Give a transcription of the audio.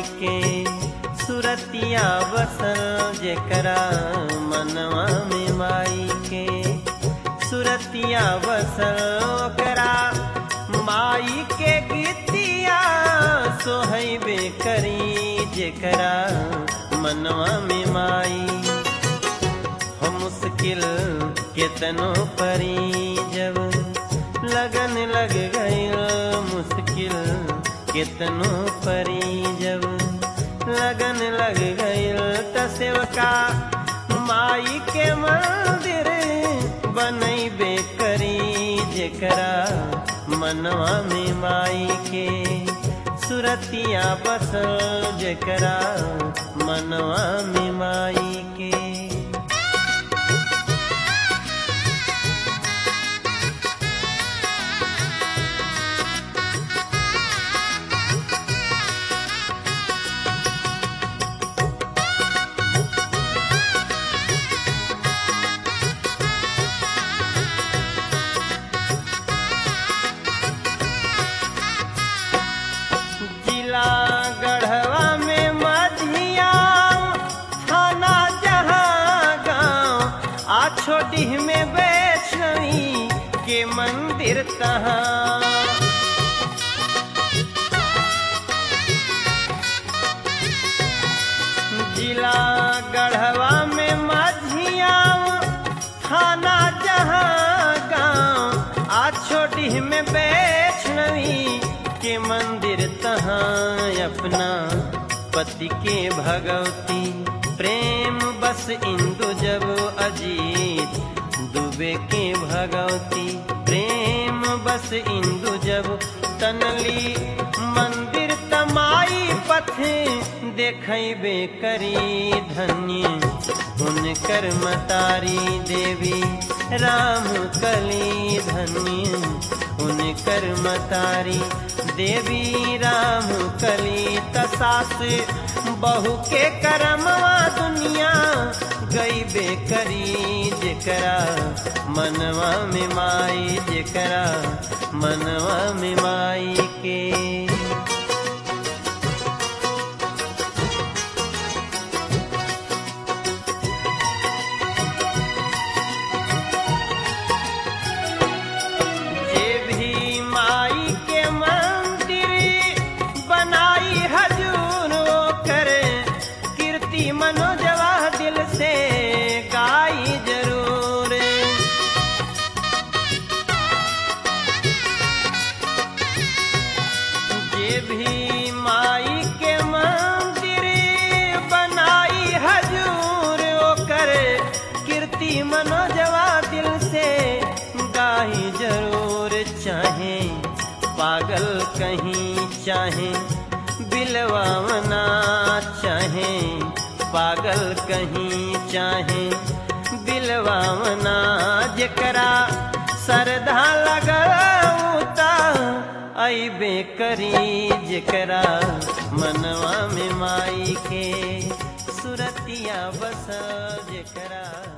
के सुरतिया बसल जेकरा मनवा में माई के सुरतिया बसल ओकरा माई के गीतिया सोहैबे करी जेकरा मनवा में माई हो मुश्किल केतनो परी जब लगन लग गई मुश्किल केतनो परी जब लगन लग गई त सेवका माई के मंदिर बनैबे करी जेकरा मनवा में माई के सुरतिया बसल जेकरा मनवा में माई के जिला गढ़वा में मधिया थाना जहाँ गाँव आ छोटी में वैष्णवी के मंदिर तहाँ जिला गढ़वा में मधिया थाना जहाँ गाँव आ छोटी में वैष्णवी के मंदिर तहाँ अपना पति के भगवती प्रेम बस इंदु जब अजीत दुबे के भगवती प्रेम बस इंदु जब तनली मंदिर तमाई पथे देखबे करी धन्य हुनकर मतारी देवी राम कली धन्य हुनकर मतारी देवी राम कली तसास बहु के करमवा दुनिया गईबे करी जेकरा मनवा में माई जेकरा मनवा में माई के जे भी माई के मंदिर बनाई हजूर वो करे कीर्ति मनोजवा दिल से गाई जरूर जे भी माई के मंदिर बनाई हजूर वो करे कीर्ति मनोजवा दिल से गाही जरूर चाहे पागल कहीं चाहे बिलवावना चाहे पागल कहीं चाहे बिलवावना जकरा सरधा लगौता अबे करी जकरा मनवा में माई के सुरतिया बस जकरा